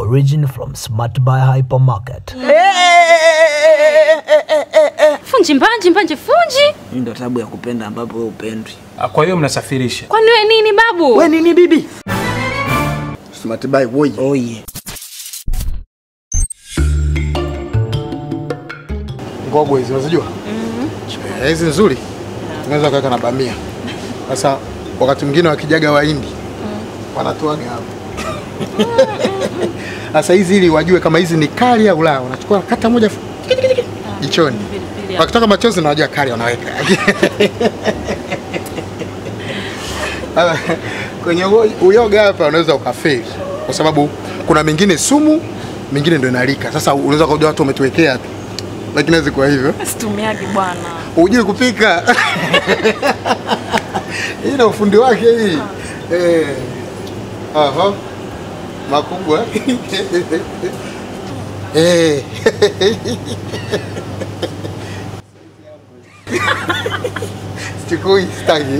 origin from Smart Buy Hypermarket. Funji mbanje mbanje funji. Hii ndo tabu ya kupenda ambapo wewe upendwi. Ah, Kwa hiyo mnasafirisha? Kwani wewe nini babu? We nini bibi? Smart buy woi. Oye. Ngogwe hizi unazijua? Eh, Hizi nzuri. Unaweza kuweka na bamia. Sasa wakati mwingine wakijaga Wahindi wanatoaga hapo. Sasa hizi ili wajue kama hizi ni kali au la, wanachukua kata moja fu- jichoni. Pilipili hapo. Wakitoka machozi na wajua kali wanaweka. Sasa, Kwenye uo- uyoga hapa unaweza ukafeli kwa sababu kuna mingine sumu, mingine ndio inalika. Sasa unaweza kujua watu wametuwekea tu, lakini haiwezi kuwa hivyo. Situmiagi bwana. Hujui kupika hii na ufundi wake hii eh. Aha. Makubwa eh. Sichukui staki.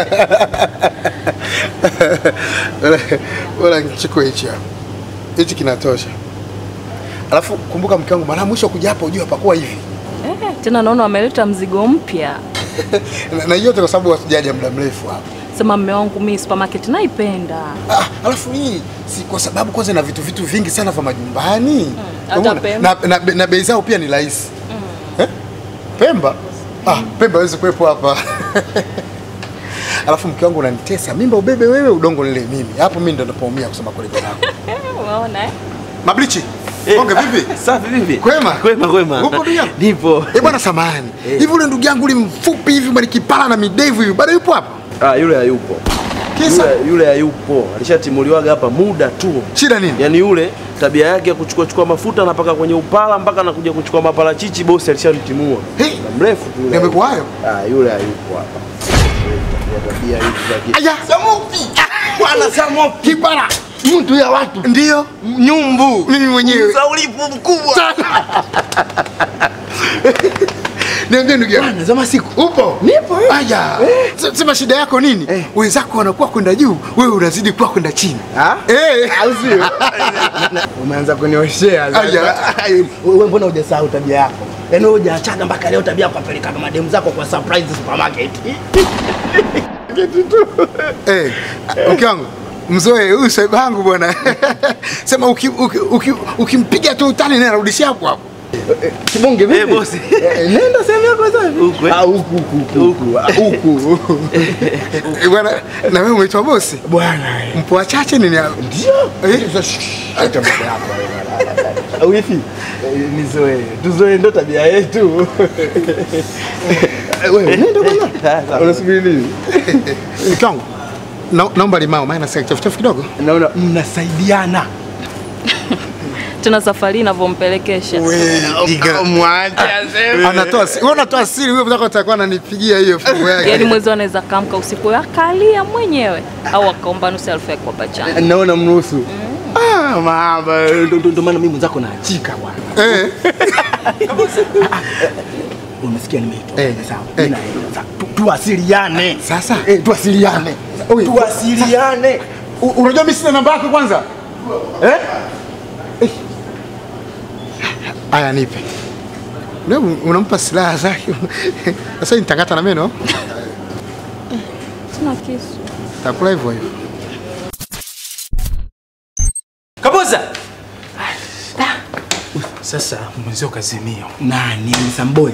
Wala- Wala nichukue hichi hapa. Hichi kinatosha. Alafu kumbuka mke wangu, mara mwisho kuja hapa ujue hapakuwa hivi. Eh, tena naona wameleta mzigo mpya. na, na yote kwa sababu wasijaja muda mrefu hapa. Sema mme wangu mimi supermarket naipenda. Ah, alafu hii si kwa sababu kwanza na vitu vitu vingi sana vya majumbani hata Umeona? Pemba. na, na, na bei zao pia ni rahisi eh? Pemba ah, Pemba hawezi kuwepo hapa alafu mke wangu unanitesa mimba ubebe wewe udongo nile mimi hapo mimi ndo napoumia kusema kweli bwanangu Umeona eh? mablichi Bonge vipi? Safi vipi? Kwema? Kwema kwema. Upo ndugu yangu? Nipo. Eh bwana samahani. Hivi ule ndugu yangu ule mfupi hivi mwenye kipara na midevu hivi bado yupo hapa? Ah, yule hayupo. Kisa Yule, yule hayupo. Alishatimuliwaga hapa muda tu. shida nini? Yaani yule tabia yake ya kuchukua chukua mafuta na paka kwenye upala mpaka anakuja kuchukua maparachichi bosi alishamtimua. Hey, Muda mrefu tu yule. Yamekuwa hayo? Ah, yule hayupo hapa. Tabia tabia hizi za ki- Aya, Samupi. Bwana Samupi. Kipara. Mtu ya watu. Ndio. Nyumbu. Mimi mwenyewe. Saulifu mkubwa. Niambie ndugu yangu. Bwana, zama siku. Upo? Nipo. Aya. Se- Sema shida yako nini? Eh. Wenzako wanakuwa kwenda juu, wewe unazidi kuwa kwenda chini. Ah? Eh. Au sio? Umeanza kunioshea sasa. Aya. Wewe mbona hujasahau tabia yako? Yaani wewe hujaachaga mpaka leo tabia yako kupeleka mademu zako kwa surprise supermarket. Eh. Mke wangu. Mzoe huyu saiba wangu bwana. Sema ukimpiga uki, uki, ukimpiga tu utani naye anarudishia hapo hapo. Kibonge vipi? Eh, bosi. Nenda sehemu yako sasa. Huku. Ah, huku huku huku. Ah, Huku. Eh, Bwana, na wewe umeitwa bosi? Bwana. Mpo wachache nini hapo? Ndio. Eh? Acha mambo yako. Wifi. Nizoe. Tuzoe ndo tabia yetu. Wewe nenda bwana. Unasubiri nini? Mke wangu. Na, naomba limao maana nasikia kichafuchafu kidogo. Naona mnasaidiana. Tena safari inavyompelekesha. Anatoa si- wewe unatoa siri wewe unataka utakuwa ananipigia hiyo fungu Yaani yake. mwezi anaweza kamka usiku akalia mwenyewe au akaomba nusu elfu ya kwa changa. Naona mnusu. Ah, mama, ndo ndo- ndo maana mimi mwenzako naachika bwana. Eh. Umesikia nimeitwa. Eh. Sawa. Eh. Mimi naenda. Sasa, tu- Tuwasiliane. Sasa Eh, tuwasiliane. Oi. Tuwasiliane. U- unajua mimi sina namba yako kwanza? Eh? Aya nipe. Leo unampa silaha zake. Sasa nitakata na meno. Sina kisu. Takula hivyo hivyo. Kaboza! Sasa mwenzio kazimia. Nani ni Samboy?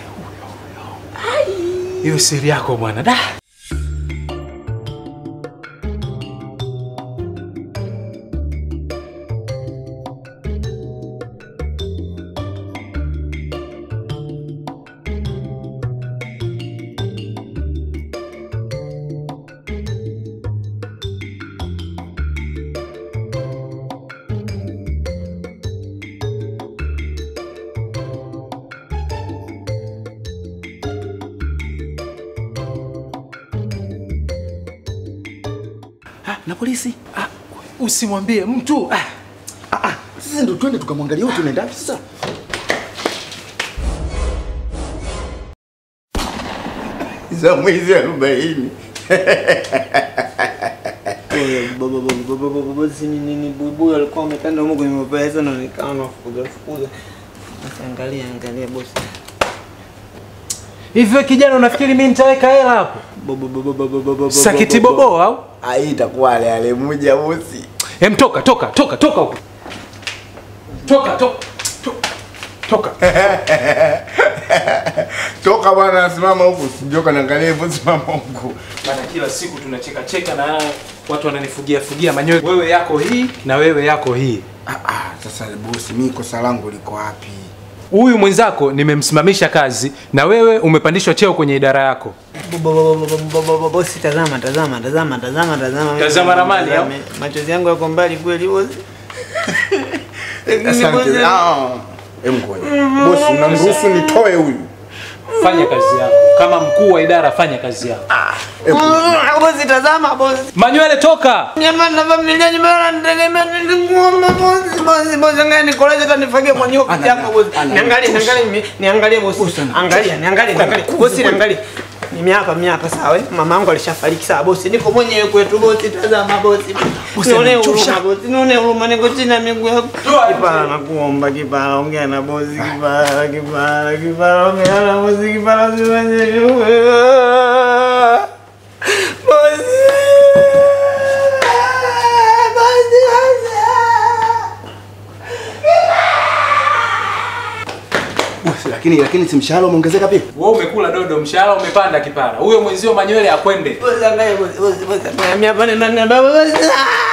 Hiyo siri yako bwana. Da. Ah, na polisi? Ah, usimwambie mtu. Ah. Ah, ah, sasa ndo twende tukamwangalia huyu tunaenda wapi sasa? za mwezi arobaini bosi ni nini buibui alikuwa ametanda huko kwenye mapaya sana nikawa nafukuza fukuza. Sasa angalia angalia bosi. Hivyo kijana unafikiri mimi nitaweka hela hapo? Sakiti bobo au? Ah, hii itakuwa ale ale moja bosi. Hem toka toka toka toka huko. Toka toka. toka. Toka. Toka bwana, simama huku, sijoka niangalie hivyo, simama huku. Maana kila siku tunacheka cheka na watu wananifugia fugia manyoya. Wewe yako hii na wewe yako hii. Ah, ah, sasa bosi, mimi kosa langu liko wapi? Huyu mwenzako nimemsimamisha kazi na wewe umepandishwa cheo kwenye idara yako. Bosi tazama tazama tazama tazama tazama. Tazama ramani, au? Machozi yangu yako mbali kweli bosi. Asante. Ah, em ngoja. Bosi, unamruhusu nitoe huyu? Fanya kazi yako. Kama mkuu wa idara fanya kazi yako. Bosi tazama bosi. Manywele toka. Nyama na familia nyuma nategemea ngoma bosi bosi bosi ngani nikolaje hata nifagie kwa nyoka yako bosi. Niangalie niangalie mi- niangalie bosi. Angalia niangalie niangalie. Bosi niangalie. Ni miaka miaka sawa. eh? Mama yangu alishafariki sawa bosi. Niko mwenyewe kwetu bosi tazama bosi. Nione huruma bosi. Nione huruma niko chini ya miguu yako. Kipara nakuomba kipara ongea na bosi kipara kipara kipara ongea na bosi kipara usifanye hivyo. Bosi. Bosi bosi. Bosi, lakini lakini si mshahara umeongezeka pia? Wewe umekula dodo, mshahara umepanda kipara. Huyo mwenzio manywele akwende. Bosi angalia bosi bosi bosi. Mimi hapa ni nani baba bosi.